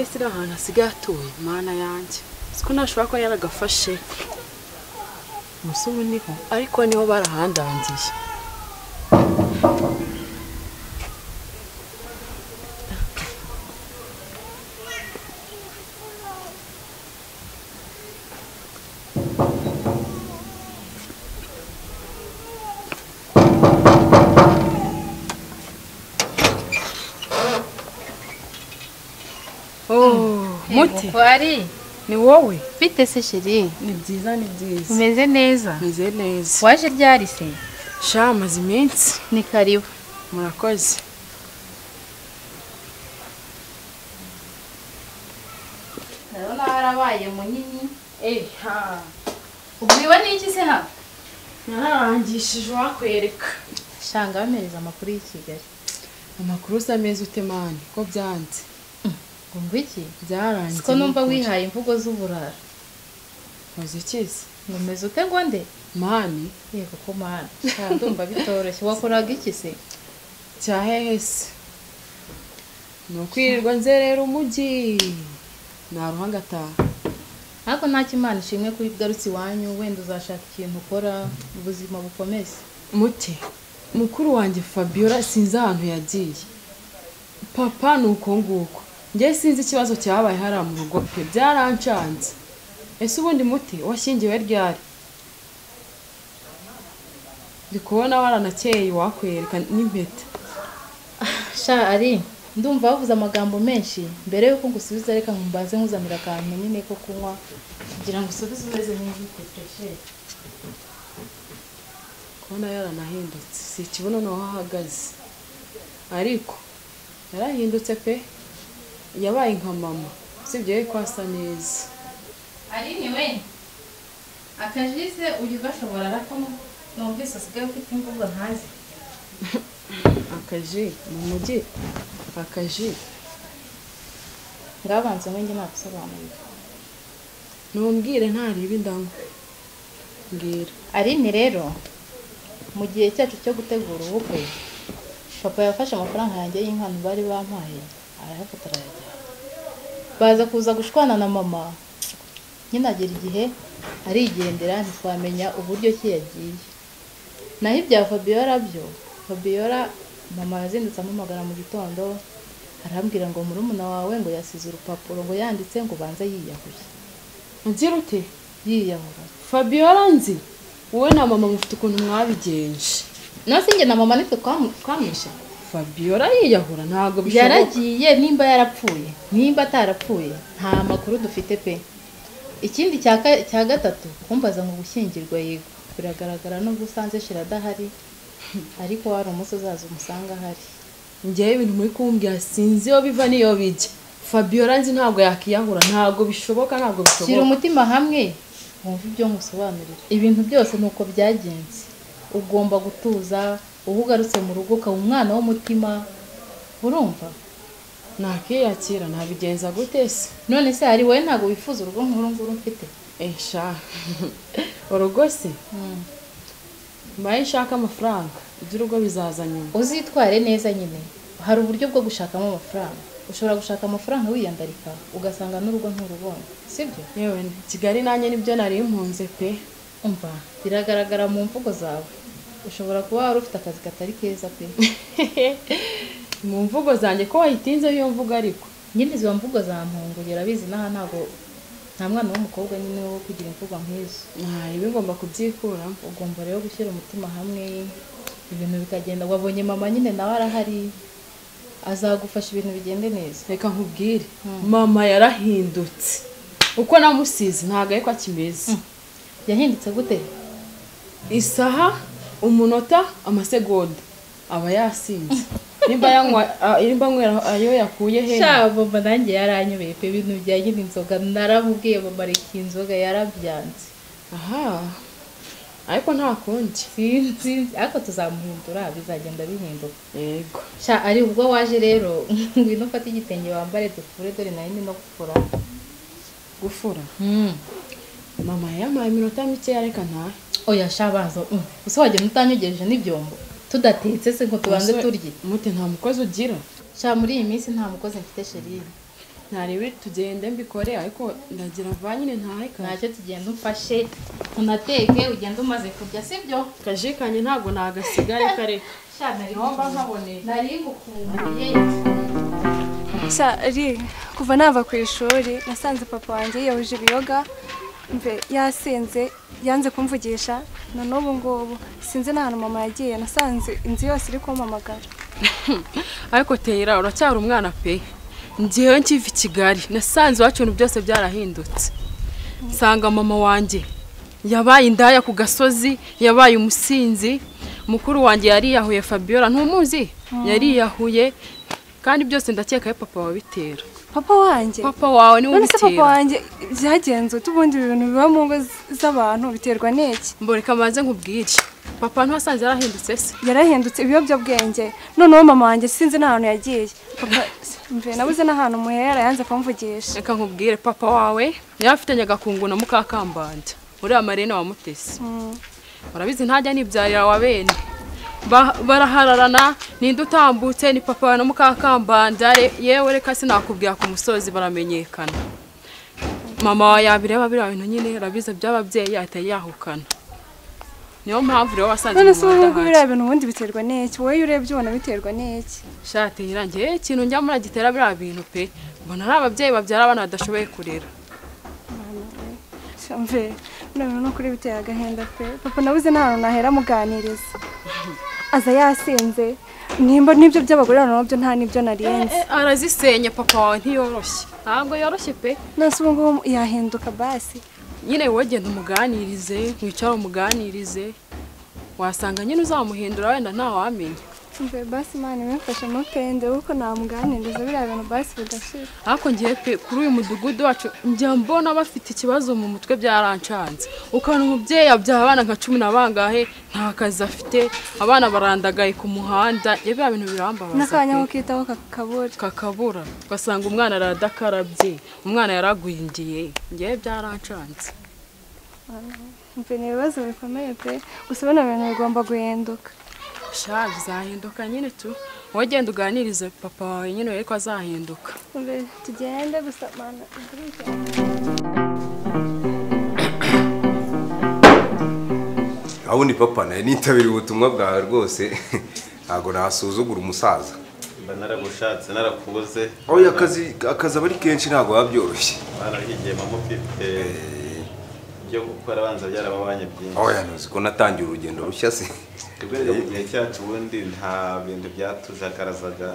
ese iri ahantu hasigaye hatuwe mana yanjye siko ntashobora kuba yaragafashe umusore ubu niho ariko niho barahandangiye muti wari ni wowe bite se sheri ni byiza ni byiza umeze neza meze neza waje ryari se sha amaze iminsi ni karibu murakoze ndabona warabaye munini eha ubwiwe n'iki se ha nararangishije uwakwereka shanga bamereza amakuru y'i kigali amakuru uza ameza utemane ko byanze wumva iki byarangiye siko numva wihaye imvugo z'uburara muzikize ngo umeze ute ngo nde mani yego ko mana Shanga ndumva bitoroshye wakoraga iki se cya hehe se ni ukwirirwa nzerera umujyi naruha ngataha ariko nta kimana ishimwe ko iyo ugarutse iwanyu wenda uzashaka ikintu ukora ubuzima bukomeze muti mukuru wanjye fabiola sinzi ahantu yagiye papa ni uko nguko njye sinzi ikibazo cyabaye hariya mu rugo pe byarancanze ese ubundi muti washyingiwe ryari ndi kubona waranakeye wakwereka n'impeta sha ari ndumva bavuze amagambo menshi mbere yuko ngusubiza reka nkumbaze nkuzanira akantu nyine ko kunywa kugira ngo usubize umeze neza uteteshere kubona yaranahindutse si ikibuno ni aho ahagaze ariko yarahindutse pe yabaye nka mama usibye ye ko asa neza ari ni we akajise ujya ugashobora ariko numvise usigaye ufite imvugo ntazi akaji mu mujyi akaji ngabanza umwe njye nagusobanurira ntumbwire ntareba indamo mbwira arini rero mu gihe cyacu cyo gutegura ubukwe papa yafashe amafaranga yanjye y'inkwano bari bampaye arayafata arayajyana baza kuza gushwana na mama nyine agera igihe arigendera ntitwamenya uburyo ki yagiye naho ibya fabiola byo fabiola mama yazindutse ampamagara mu gitondo arambwira ngo murumuna wawe ngo yasize urupapuro ngo yanditse ngo ubanze yiyahuye ngira ute yiyahura fabiola nzi wowe na mama mufite ukuntu mwabigenje nasi njye na mama nitwe twamu- twamwishe fabiola yiyahura ntabwo bishoboka yaragiye nimba yarapfuye nimba atarapfuye nta makuru dufite pe ikindi cya ka- cya gatatu kumbaza ngo gushyingirwa yego biragaragara nubwo usanze shira adahari ariko hari umunsi uzaza umusanga ahari njyewe ibintu muri kumbwira sinzi iyo biva n'iyo bijya fabiola nzi ntabwo yakiyahura ntabwo bishoboka ntabwo shyira bishoboka umutima hamwe wumve ibyo nkusobanurira ibintu byose ni uko byagenze ugomba gutuza uba ugarutse mu rugo ukaba umwana w'umutima urumva nakiyakira nabigenza gute se none se hari wowe ntabwo wifuza urugo nk'uru nguru mfite esha urugo se mbaye nshaka amafaranga iby'urugo bizaza nyuma uzitware neza nyine hari uburyo bwo gushakamo amafaranga ushobora gushaka amafaranga wiyandarika ugasanga n'urugo nturubonye sibyo yewe kigali nanjye nibyo nari impunze pe umva biragaragara mu mvugo zawe ushobora kuba wari ufite akazi katari keza pe mu mvugo zanjye ko wayitinze iyo mvugo ariko nyine izo mvugo zampungura urabizi n'aha ntabwo nta mwana w'umukobwa nyine wo kugira imvugo nk'izo ntayo bigomba kubyikuramo ugomba rero gushyira umutima hamwe ibintu bikagenda wabonye mama nyine nawe arahari azagufasha ibintu bigende neza reka nkubwire mama yarahindutse uko namusize ntabwo ariko akimeze yahindutse gute isaha umunota amasegonda aba yasinze nimba yanywa a- nimba anywera ayo yakuye he sha mama nanjye yaranyobeye pe ibintu bijyanye n'inzoga naramubwiye mama reka iyi inzoga yarabyanze aha ariko nta kundi sinzi ariko tuzamuhindura bizagenda bihinduka yego sha ari ubwo waje rero ngwino ufate igitenge wambare dufure dore nayo ni no gufura gufura mama yampaye iminota mikeya reka ntahe oya sha baza mm. gusa wagenda utanyogeje n'ibyombo tudatetse se ngo tubanze Umusore- turye mute nta mukozi ugira sha muri iyi minsi nta mukozi mfite sherine ntarebe tugende mbikore ariko ndagira mva nyine ntahe kare ntacyo tugenda umfashe unateke ugenda umaze kurya sibyo kaje kanye ntabwo nagasigare kare niho mba nkaboneye nari ngukumbuye Sari, kuva nava ku ishuri nasanze papa wanjye yahuje ibiyoga mve yasenze yanze kumvugisha none ubu ngubu sinzi n'ahantu mama yagiye nasanze inzu yose iri kumpamagara ariko teyira uracyari umwana pe ngewe nkiva i kigali nasanze iwacu ibintu byose byarahindutse nsanga mama wanjye yabaye indaya ku gasozi yabaye umusinzi mukuru wanjye yariyahuye fabiola ntumuzi yariyahuye kandi byose ndakeka ko papa wabitera papa wanjye papa wawe niwe none se papa ubitera wanjye byagenze ubundi ibintu biba mu ngo z- z'abantu biterwa n'iki mboreka maze nkubwire papa ntiwasanze yarahindutse se yarahindutse ibiyobyabwenge noneho mama wanjye sinzi n'ahantu yagiye papa mve nabuze n'ahantu muhera yanze kumvugisha reka nkubwire papa wawe niba afitanye agakungu na mukakambanda uriya marina wamutese urabizi ntajya nibyarira wa bene Ba- barahararana ninde utambutse ni papa wawe na mukakambanda re- yewe reka sinakubwira ku musozi baramenyekana mama wawe yabireba biriya bintu nyine urabizi by'ababyeyi ahita yahukana niyo mpamvu rero wasanze none se mama ubu ngubu adahari. biriya bintu ubundi biterwa n'iki wowe iyo urebye ubona biterwa n'iki shati irangiye ikintu njya muri gitera biriya bintu pe mbona ari ababyeyi babyara abana badashoboye kurera mve bino bintu nukuri biteye agahinda pe papa nabuze n'ahantu nahera muganiriza aza yasinze nimba n'ibyo by'abagore nabyo nta n'ibyo narenze Eh, arazisenya papa wawe ntiyoroshye ntabwo yoroshye pe nonese ubu ngubu yahinduka basi nyine wowe genda umuganirize wicare umuganirize wasanga nyine uzamuhindura wenda ntawamenya mve basi imana imufashe mukende kuko namuganiriza biriya bintu basi bidashira ariko ngiye pe kuri uyu mudugudu wacu njya mbona bafite ikibazo mu mutwe byarancanze ukabona umubyeyi abyaha abana nka cumi na bangahe nta kazi afite abana barandagaye ku muhanda iyo biriya bintu birambabaza n'akanya ko pe. kitaho kakabura kakabura ugasanga umwana aradakarabye umwana yaragwingiye ngewe byarancanze mve ni ibibazo bikomeye pe gusa bino bintu bigomba guhinduka sha bizahinduka nyine tu wowe genda uganirize papa wawe nyine urebe ko azahinduka mve tugende gusa mana igurike. aho ni papa nawe nitabiriye ubutumwa bwawe rwose ntabwo nasuzugura umusaza mba naragushatse narakubuze oya akazi akazi aba ari kenshi ntabwo biba byoroshye barahigiye mama ufite ibyo gukora abanza byarababanye byinshi oya ntuzi ko natangiye urugendo rushya se twebwe rero mu gihe cyacu ubundi nta bintu byatujakarazaga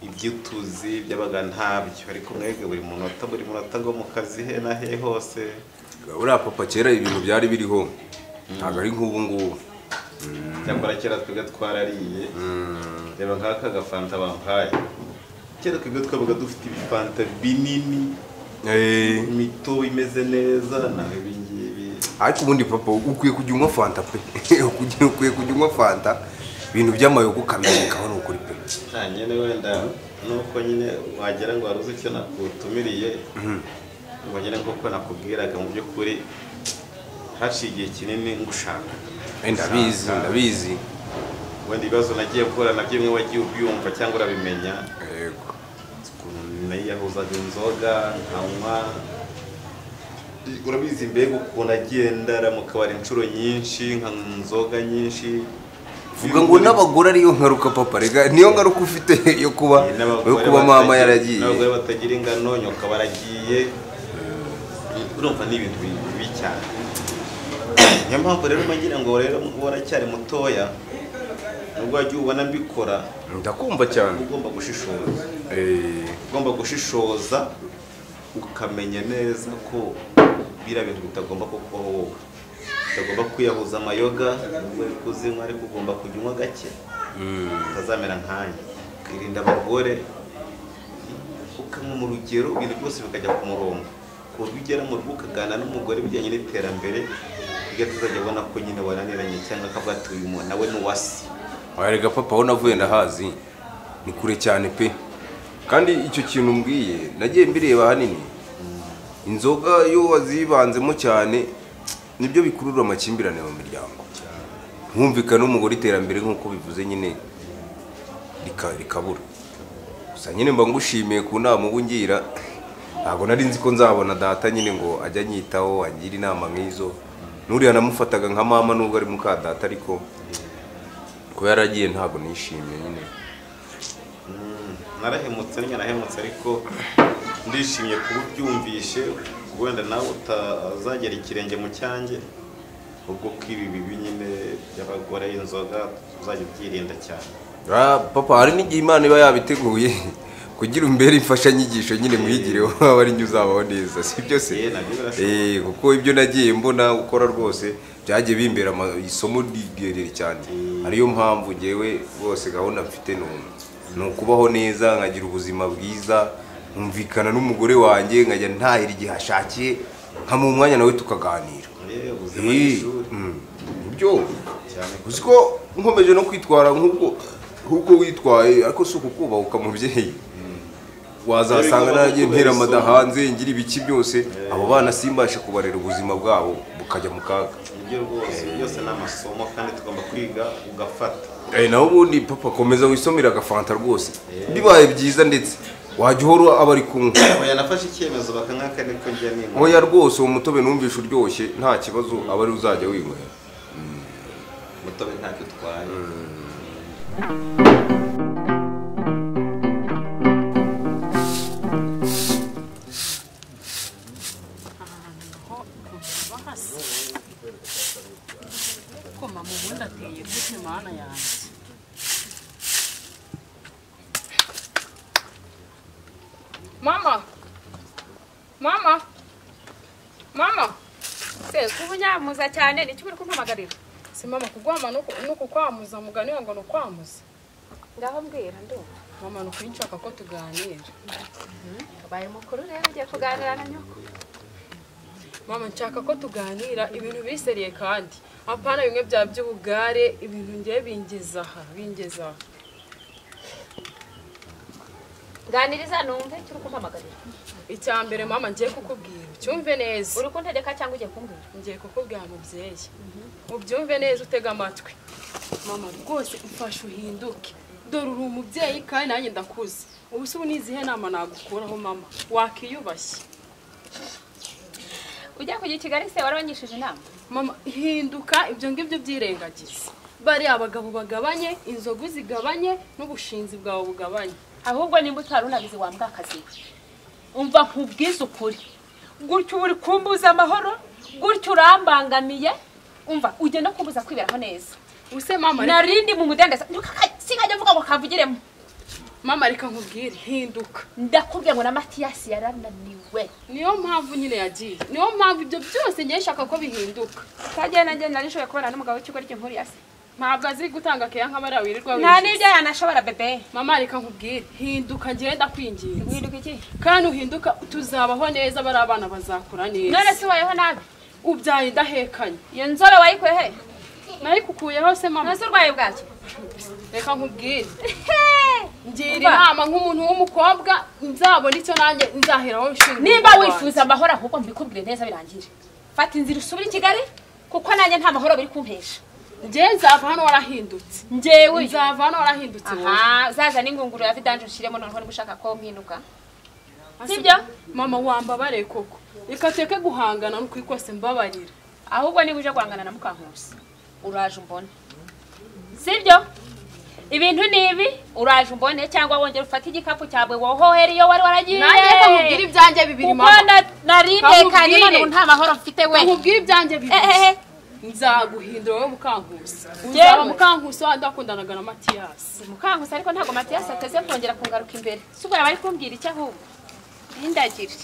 ibyo utuzi byabaga ntabyo ariko mwebwe buri munota buri munota ngo mu kazi he na he hose uriya papa kera ibintu byari biriho ntabwo ari nk'ubu ngubu cyakora kera twebwe twarariye reba nk'aka gafanta bampaye kera twebwe twabaga dufite ibifanta binini Eh, imitobe imeze neza naho ibingibi ariko ubundi papa ukwiye kujya unywa fanta pe Ukujya- ukwiye kujya unywa fanta ibintu by'amayoga ukabirekaho ni ukuri pe nta nyine wenda nuko nyine wagira ngo waruzi icyo nakutumiriye ngo nyine nk'uko nakubwiraga mu by'ukuri haciye igihe kinini ngushaka Eh, ndabizi ndabizi wenda ibibazo nagiye guhura nabyo bimwe wagiye ubyumva cyangwa urabimenya yego ukuntu nayiyahuzaga inzoga nkanywa urabizi mbega ukuntu agendara mu kabari inshuro nyinshi nkanywa inzoga nyinshi vuga ngo n'abagore ariyo ngaruka papa rega niyo ngaruka ufite yo kuba yo kuba mama yaragiye n'abagore batagira ingano nyoka baragiye urumva ni ibintu bi- bibi cyane niyo mpamvu rero mbagira ngo rero waracyari mutoya nubwo wagiye ubona mbikora ndakumva cyane ugomba gushishoza Eh, ugomba gushishoza ukamenya neza ko biriya bintu bitagomba kukubaho wowe utagomba kwiyahuza amayoga nubwo uri kuzinywa ariko ugomba kujya unywa gake utazamera nkanjye ukirinda abagore ukanywa mu rugero ibintu byose bikajya ku murongo ku buryo ugera mu rugo ukaganira n'umugore bijyanye n'iterambere ryo tuzajya ubona ko nyine waraniranye cyangwa akavuga ati uyu muntu nawe ni uwasi oya rega papa aho navuye ndahazi ni kure cyane pe kandi icyo kintu mbwiye nagiye mbireba ahanini inzoga iyo wazibanzemo cyane nibyo bikurura amakimbirane mu miryango nkumvikana n'umugore iterambere nk'uko bivuze nyine rika- rikabura gusa nyine mba ngushimiye ku nama uba ungira ntabwo nari nzi ko nzabona data nyine ngo ajya anyitaho angire inama nk'izo n'uriya namufataga nka mama nubwo ari muka data ariko kuba yaragiye ntabwo nishimye nyine narahemutse nyine narahemutse ariko ndishimye kuba ubyumvishe wenda nawe utazagera ikirenge mu cyanjye ubwo ko ibi bibi nyine by'abagore inzoga uzajya ubyirinda cyane Ah, papa hari n'igihe imana iba yabiteguye kugira umbere imfashanyigisho nyine mwigireho waba ari njye uzabaho neza si byo se Eh, nabyo birashoboka. Eh, kuko ibyo nagiye mbona ukora rwose byagiye bimbera ama- isomo ryerere cyane ariyo mpamvu ngewe rwose gahunda mfite ni ubu. ni ukubaho neza nkagira ubuzima bwiza nkumvikana n'umugore wanjye nkajya ntahira igihe ashakiye nkamuha umwanya nawe tukaganira Eh, ubuzima ni Eh, ishuri mm, nibyo cyane uzi ko nkomeje no kwitwara nk'ubwo nk'ubwo witwaye ariko si ukukubahuka mubyeyi wazasanga Ariko nanjye ntera kubera isomo. amada hanze ngira ibiki byose abo bana simbashe kubarera ubuzima bwabo bukajya mu kaga nibyo rwose byose ni amasomo kandi tugomba kwiga ugafata Eh, naho ubundi papa komeza wisomere agafanta rwose bibaye byiza ndetse wajya uhora aba ari kumwe oya nafashe icyemezo bakanywaka niko njya nimba oya rwose uwo mutobe numvishe uryoshye nta kibazo aba ari uzajya winywera mutobe ntacyo utwaye Ko mama ubundi ateye gute mana yanjye Mama! Mama! Mama! Se, kuba unyamuza cyane ni uri kumpamagarira. si mama kugwama no ku- no kukwamuza mugani we ngo ni ukwamuza Ngaho mbwira ndumva. mama ni ukuri nshaka ko tuganira Ubaye mukuru rero ugiye kuganira na nyoko. mama nshaka ko tuganira ibintu biseriye kandi apana bimwe bya by'ubugare ibintu ngiye bingeza aha bingeza aha Ganiriza numve icyo uri kumpamagarira. icya mbere mama ngiye kukubwira ucyumve neza Uri kuntegeka cyangwa ugiye kumbwira? ngiye kukubwira mubyeyi ubyumve neza utega amatwi mama rwose mfashe uhinduke dore uri umubyeyi kandi nanjye ndakuze ubu se ubu ni izihe nama nagukuraho mama wakiyubashye Ujya kujya i Kigali se warabanyishije inama? mama hinduka ibyo ngibyo byirengagiza bariya abagabo bagabanye inzoga zigabanye n'ubushinzi bwawe bugabanye Ahubwo nimba utari unabizi wambwakazi we. Umva nkubwize ukuri. Gutyo uri kumbuza amahoro, gutyo urambangamiye. Umva ugenda kumbuza kwiberaho neza. use mama reka- narindi mu mudendezo sinkajya mvuga ngo kavugiremo mama reka nkubwire hinduka ndakubwiye ngo na matiyasi yarananiwe niyo mpamvu nyine yagiye niyo mpamvu ibyo byose ngiye nshaka ko bihinduka twagiye nanjye nari nshoboye kubana n'umugabo w'ikigo ry'inkuriya se ntabwo azi gutanga keya nk'abariya wirirwa nta wishyura n'ibyo yanashobora bebe mama reka nkubwire hinduka ngiye ndakwinginze wiruka iki kandi uhinduka tuzabaho neza bari abana bazakura none neza se ubayeho nabi ubyaye ndahekanye iyo nzoro wayikuye he nayikukuyeho se mama none se urwaye bwacyo reka nkubwire He! ngira Umva. inama nk'umuntu w'umukobwa nzabona icyo nanjye nzaheraho nshinga nimba urugo wifuza amahoro ahubwo mbikubwire neza birangire fata inzira usubire i kigali kuko nanjye nta mahoro biri kumpesha wanjye. njye nzava hano warahindutse njyewe uyu. nzava hano warahindutse wowe aha uzaza n'ingunguru ya vidanje ushyiremo noneho niba ushaka ko mpinduka sibyo mama wambabare koko reka tureke guhangana n'ukuri kose mbabarira ahubwo niba uje guhangana na mukankusi uraje umbone sibyo ibintu ni ibi uraje umbone cyangwa wongera ufate igikapu cyawe wohohera iyo wari waragiye nanjye reka nkubwire ibyanjye bibiri kuko mama na- naritekanye Kamubwire. none ubu nta mahoro mfite we reka nkubwire ibyanjye bibiri ehehe nzaguhindura wowe mukankusi Yewe. uzaba mukankusi wandi wakundanaga na matiyasi mukankusi ariko ntabwo matiyasi ateze kongera kungaruka imbere si ubwo yaba ari kumbwira icyo ahubwo ntindagire